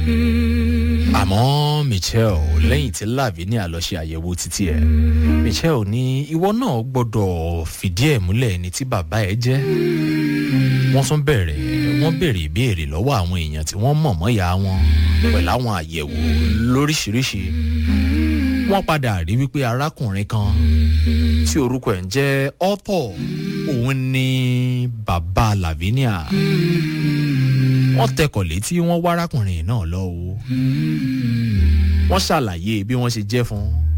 àmọ́ michelle lẹ́yìn tí lavinia lọ ṣe àyẹ̀wò títí ẹ̀ michelle ní ìwọ náà gbọ́dọ̀ fìdí ẹ̀ múlẹ̀ ní tí bàbá ẹ̀ jẹ́ wọ́n tún bẹ̀rẹ̀ wọ́n béèrè ìbéèrè lọ́wọ́ àwọn èèyàn tí wọ́n mọ̀ mọ́yà wọn pẹ̀lú àwọn àyẹ̀wò lóríṣiríṣi wọ́n padà rí wípé arákùnrin kan tí orúkọ ẹ̀ ń jẹ́ ọ́pọ̀ òun ni bàbá lavinia wọ́n tẹkọ̀ létí wọ́n wá arákùnrin náà lọ o wọ́n ṣàlàyé bí wọ́n ṣe jẹ́ fún un